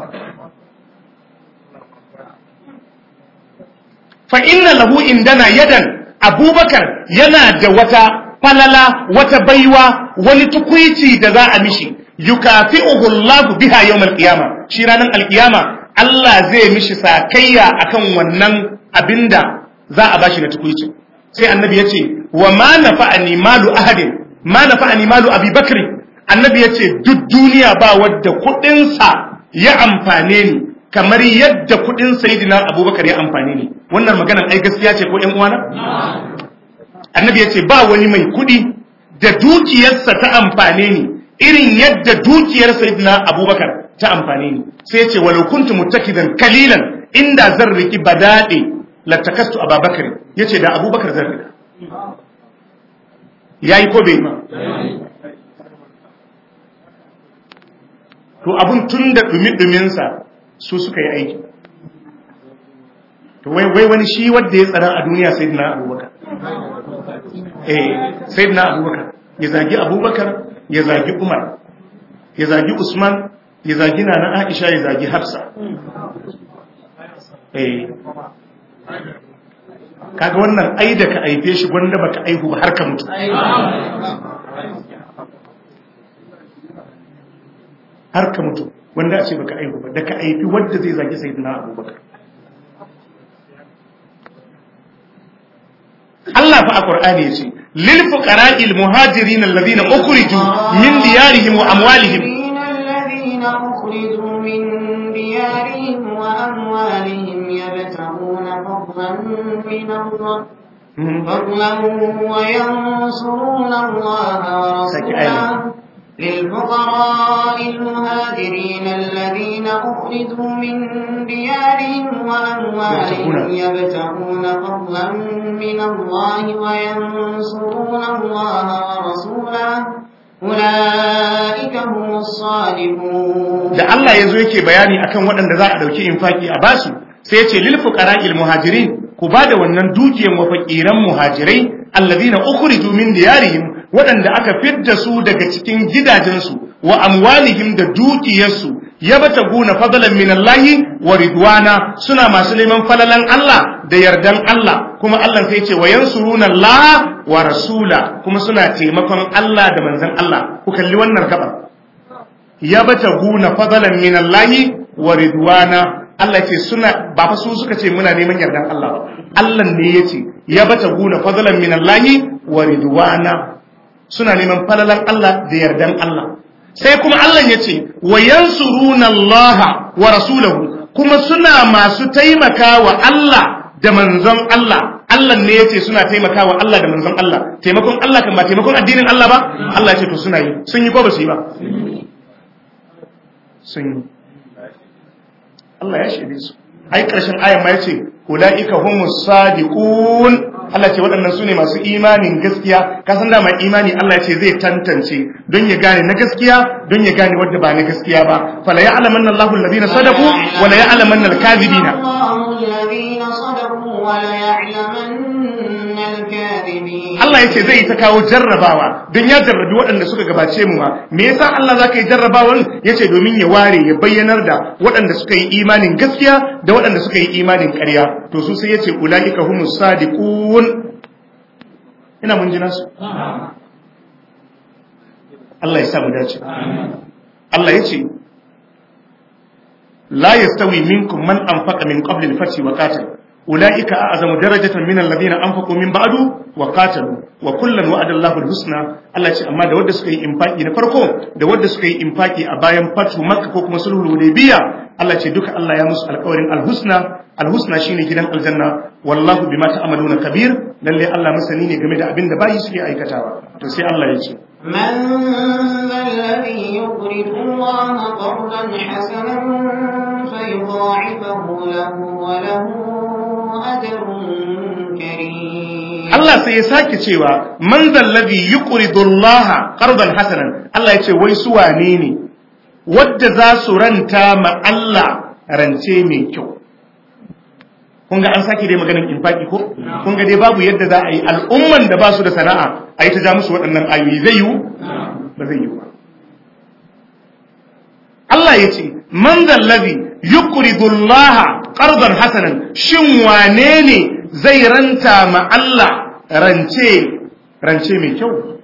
fa inna lahu indana yadan abubakar yana da wata falala wata baiwa wani tukuici da za a mishi yukafi'uhu Allah biha yawmal qiyama shi ranar alkiyama Allah zai mishi sakayya akan wannan abinda za a bashi na tukuici sai annabi yace wa ma nafa'ani malu ahadin ma nafa'ani malu abi bakri annabi yace duk duniya ba wadda kudin sa ya amfane ni kamar yadda kudin sayyidina abubakar ya amfane ni wannan maganar ai gaskiya ce ko ƴan uwana annabi ya ce ba wani mai kudi da dukiyarsa ta amfane ni irin yadda dukiyar sayyidina abubakar ta amfane ni sai ya ce walau kuntu muttakidan kalilan inda zan riki badade latakastu ababakar yace da abubakar zan rika yayi ko bai ma to abun tun da dumi sa su suka yi aiki to wai wai wani shi wanda ya tsara a duniya sayyidina abubakar eh sayyidina abubakar ya zagi abubakar ya zagi umar ya zagi usman ya zagi nana aisha ya zagi hafsa eh kaga wannan ai da ka aife shi gwanda baka aihu ba har ka mutu har ka mutu wanda a ce baka aihu ba da ka aifi wadda zai zagi sayyidina abubakar Allah fa a Qur'ani yace lil fuqara'il muhajirin alladhina ukhriju min diyarihim wa amwalihim الذين أخرجوا من ديارهم وأموالهم يبتغون فضلا من الله فضلا وينصرون الله ورسوله للفقراء المهاجرين الذين أخرجوا من ديارهم وأموالهم يبتغون فضلا من الله وينصرون الله ورسوله أولئك هم الصادقون da Allah yazo yake bayani akan waɗanda za a dauki infaki a basu sai ya ce lil fuqara'il muhajirin ku bada wannan dukiyan wa faqiran muhajirai alladhina ukhriju min diyarihim waɗanda aka fidda su daga cikin gidajensu wa amwalihim da dukiyarsu yabtaguna fadlan min Allah wa ridwana suna masu neman falalan Allah da yardan Allah kuma Allah sai ce wa yansuruna Allah wa rasula kuma suna taimakon Allah da manzon Allah ku kalli wannan gaba yabtaguna fadlan min Allah wa ridwana Allah ce suna ba fa su suka ce muna neman yardan Allah ba Allah ne yace yabtaguna fadlan min Allah wa ridwana suna neman falalan Allah da yardan Allah sai kuma Allah ya ce wa yansuruna Allah wa rasulahu kuma suna masu taimakawa Allah da manzon Allah Allah ne yace suna taimakawa Allah da manzon Allah taimakon Allah kan ba taimakon addinin Allah ba Allah ya ce to suna yi sun yi ko ba su yi ba sun yi Allah ya shaide su ai karshen ayan ma yace ulaika humus sadiqun Allah ce waɗannan su ne masu imanin gaskiya kasan dama imani Allah ce zai tantance don ya gane na gaskiya don ya gane wadda ba na gaskiya ba fala ya alamanna Allahu alladhina sadaqu wa la ya'lamanna al-kadhibina Allah ya ce zai ta kawo jarrabawa don ya jarrabi waɗanda suka gabace mu ma me yasa Allah zaka yi jarrabawan yace domin ya ware ya bayyanar da waɗanda suka yi imanin gaskiya da waɗanda suka yi imanin ƙarya to su sai yace ulaika humus sadiqun ina mun ji nasu Allah ya samu dace Allah ya ce la yastawi minkum man anfaqa min qabli al-fath wa qatal ulaika a'zamu darajatan min alladhina anfaqu min ba'du wa qatalu wa kullan wa'ada Allahu al-husna Allah ya ce amma da wanda suka yi infaki na farko da wanda suka yi infaki a bayan fatu makka ko kuma sulhul hudaybiya Allah ce duka Allah ya musu alƙawarin al-husna al-husna shine gidan aljanna wallahu bima ta'maluna kabir lalle Allah masani ne game da abin da bayi suke aikatawa to sai Allah ya ce من ذا الذي يقرض الله قرضا حسنا فيضاعفه له وله أجر كريم Allah sai ya sake cewa man zallabi yuqridu Allah qardan hasanan Allah ya ce wai su wane ne wadda za su ranta ma Allah rance mai kyau kun ga an sake dai maganin infaki ko kun ga dai babu yadda za a yi al'umman da ba su da sana'a a yi ta ja musu waɗannan ayoyi zai yiwu ba zai yiwu ba Allah ya ce man zallabi yuqridu Allah qardan hasanan shin wane ne zai ranta ma Allah rance rance mai kyau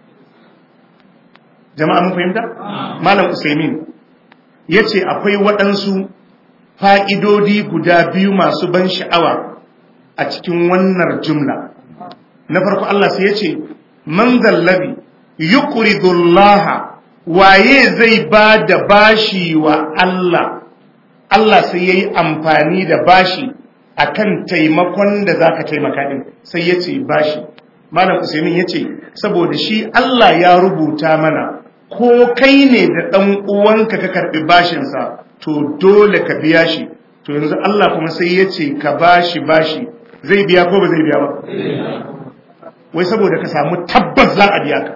jama'a mun fahimta malam usaimin yace akwai waɗansu fa'idodi guda biyu masu ban sha'awa a cikin wannan jumla na farko Allah sai yace man zallabi yuqridu Allah waye zai ba da bashi wa Allah Allah sai yayi amfani da bashi akan taimakon da zaka taimaka din sai yace bashi malam usaimin yace saboda shi Allah ya rubuta mana ko kai ne da dan uwanka ka karbi bashin sa to dole ka biya shi to yanzu Allah kuma sai yace ka bashi bashi zai biya ko ba zai biya ba wai saboda ka samu tabbas za a biya ka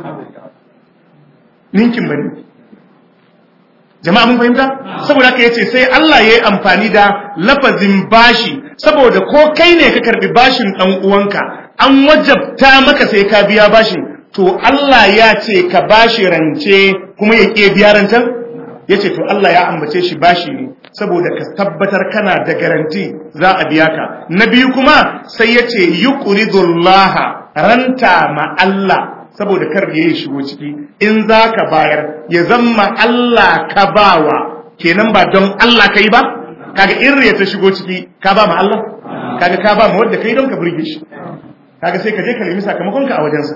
ninkin bane jama'a mun fahimta saboda haka yace sai Allah yayi amfani da lafazin bashi saboda ko kai ne ka karbi bashin dan uwanka an wajabta maka sai ka biya bashin to Allah ya ce ka bashi rance kuma ya ke biya rancen yace to Allah ya ambace shi bashi ne saboda ka tabbatar kana da garanti za a biya ka na biyu kuma sai yace yuqridullaha ranta ma Allah saboda kar ya yi shigo ciki in za ka bayar ya zama Allah ka bawa kenan ba don Allah ka yi ba kaga in ya ta shigo ciki ka ba ma Allah kaga ka ba ma wadda ka yi don ka burge shi kaga sai ka je ka nemi sakamakonka a wajensa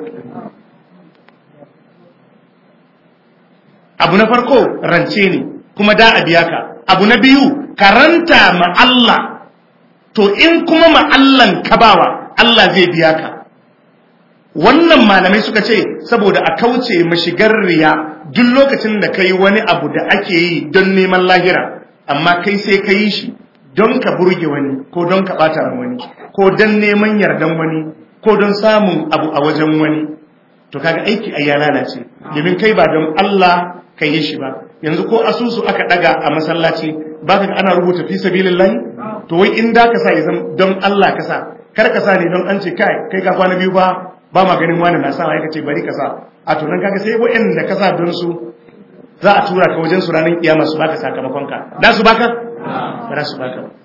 abu na farko rance ne kuma da a biya ka abu na biyu karanta ma Allah to in kuma ma Allah ka bawa Allah zai biya ka wannan malamai suka ce saboda a kauce mashigar riya duk lokacin da kai wani abu da ake yi don neman lahira amma kai sai ka yi shi don ka burge wani ko don ka bata wani ko don neman yardan wani ko don samun abu a wajen wani to kaga aiki a ya lalace domin kai ba don Allah ka yi shi ba yanzu ko asusu aka daga a masallaci baka ga ana rubuta fi sabilillahi to wai in da ka sa ya don Allah ka sa kar ka sa ne don an ce kai kai ka kwana biyu ba ba ma ganin wani na sa ya ce bari ka sa a to nan kaga sai wa'anda ka sa don su za a tura ka wajen su ranar kiyama su baka sakamakon ka da su baka ba za su baka ba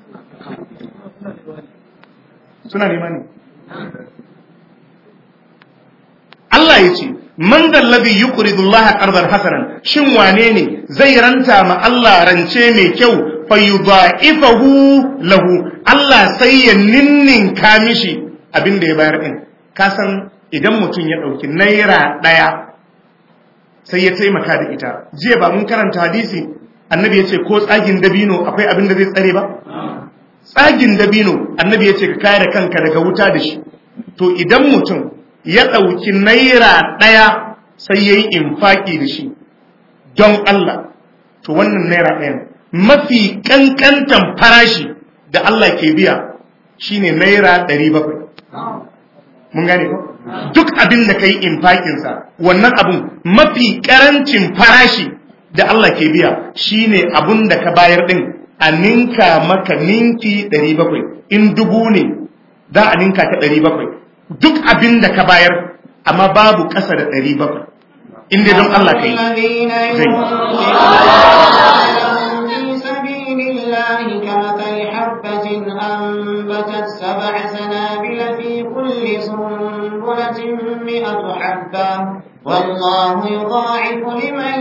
suna nema ne Allah ya ce man dallabi yuqridu Allah qardan hasanan shin wane ne zai ranta ma Allah rance mai kyau fayudha'ifahu lahu Allah sai ya ninninka mishi abin da ya bayar din ka san idan mutum ya ɗauki naira ɗaya sai ya taimaka da ita jiya ba mun karanta hadisi annabi ya ce ko tsagin dabino akwai abin da zai tsare ba tsagin dabino annabi ya ce ka kare kanka daga wuta da shi to idan mutum ya ɗauki naira ɗaya sai ya yi infaki da shi don Allah to wannan naira ɗayan mafi ƙanƙantan farashi da Allah ke biya shine naira ɗari bakwai mun gane ko duk abin da kai infakinsa wannan abun mafi karancin farashi da Allah ke biya shine abun da ka bayar din a ninka maka ninki 700 in dubu ne za a ninka ta 700 duk abin da ka bayar amma babu ƙasa da 700 in dai don Allah kai كمثل حبة أنبتت سبع سنابل في كل كل سنبلة مئة حبة والله يضاعف لمن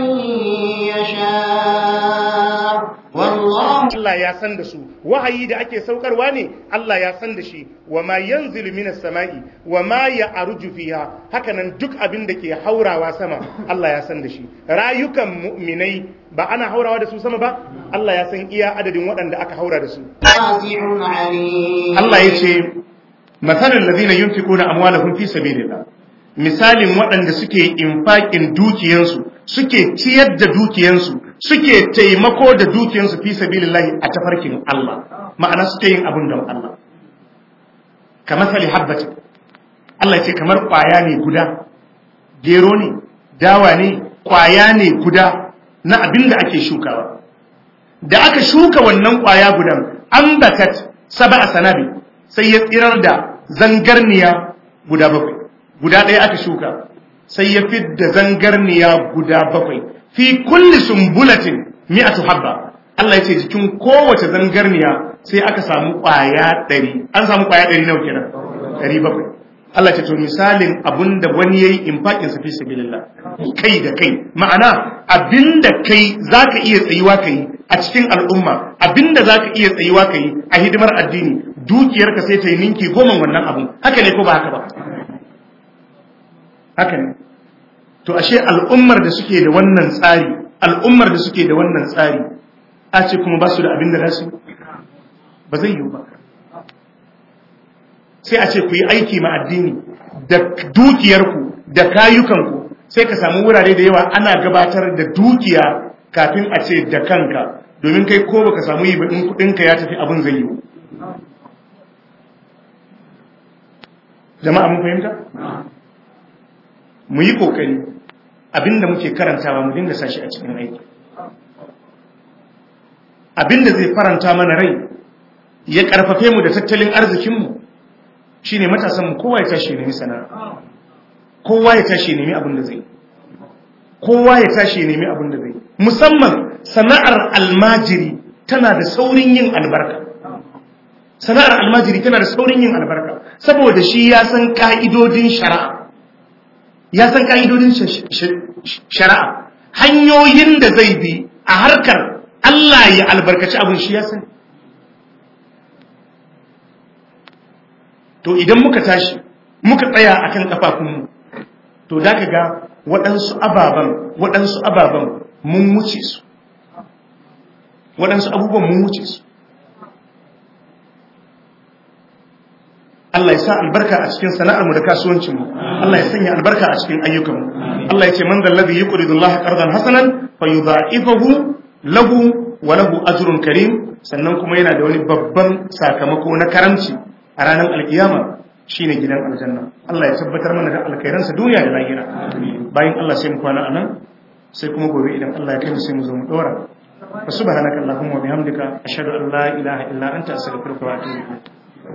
يشاء والله Allah ya san da su wahayi da ake saukarwa ne Allah ya san da shi wa ma yanzilu minas sama'i wa ma ya'ruju fiha hakanan duk abin da ke haurawa sama Allah ya san da shi rayukan mu'minai ba ana haurawa da su sama ba Allah ya san iya adadin waɗanda aka haura da su واسع عليم Allah ya ce masalin ladina yunfiquna amwalahum fi sabilillah misalin waɗanda suke infaƙin dukiyansu suke ciyar da dukiyansu suke taimako da dukiyansu fi sabilillahi a tafarkin Allah ma'ana suke yin abin don Allah kamar sali habbati Allah ya ce kamar ƙwaya ne guda gero ne dawa ne ƙwaya ne guda na abin da ake shukawa da aka shuka wannan ƙwaya gudan ambatat saba sanabi sai ya tsirar da zangarniya guda bakwai guda ɗaya aka shuka sai ya fidda zangarniya guda bakwai fi kulli sumbulatin mi'atu habba Allah ya ce jikin kowace zangarniya sai aka samu ƙwaya ɗari an samu ƙwaya ɗari nawa kenan ɗari bakwai Allah ce to misalin abinda wani yayi infakin sa fi sabilillah kai da kai ma'ana abinda kai zaka iya tsayuwa kai a cikin al'umma abinda zaka iya tsayuwa kai a hidimar addini dukiyarka sai ta yi ninki goma wannan abun haka ne ko ba haka ba haka ne to ashe al'ummar da suke da wannan tsari al'ummar da suke da wannan tsari a ce kuma ba su da abin da za su ba zai yiwu ba sai a ce ku yi aiki ma addini da dukiyarku da kayukanku sai ka samu wurare da yawa ana gabatar da dukiya kafin a ce da kanka domin kai ko baka samu yi ba in kudinka ya tafi abin zai yiwu jama'a mun fahimta mu yi kokari abinda muke karantawa mu dinga sashi a cikin aiki abinda zai faranta mana rai ya karfafe mu da tattalin arzikinmu shine matasan mu kowa ya tashi nemi sana'a kowa ya tashi nemi abin da zai kowa ya tashi nemi abin da zai musamman sana'ar almajiri tana da saurin yin albarka sana'ar almajiri tana da saurin yin albarka saboda shi ya san ka'idodin shari'a ya san ka'idodin shari'a hanyoyin da zai bi a harkar Allah ya albarkaci abin shi ya sani to idan muka tashi muka tsaya akan kafafunmu to da ka ga waɗansu ababen waɗansu ababen mun wuce su waɗansu abubuwan mun wuce su Allah ya sa albarka a cikin sana'armu da kasuwancinmu Allah ya sanya albarka a cikin ayyukanmu Allah ya ce man zallazi yuqridu Allah qardan hasanan fayudha'ifahu lahu wa lahu ajrun karim sannan kuma yana da wani babban sakamako na karamci a ranar alkiyama shine gidan aljanna Allah ya tabbatar mana da alkhairansa duniya da lahira bayan Allah sai mu kwana anan sai kuma gobe idan Allah ya kai mu sai mu zo mu dora subhanakallahumma wa bihamdika ashhadu an la ilaha illa anta astaghfiruka wa atubu ilaik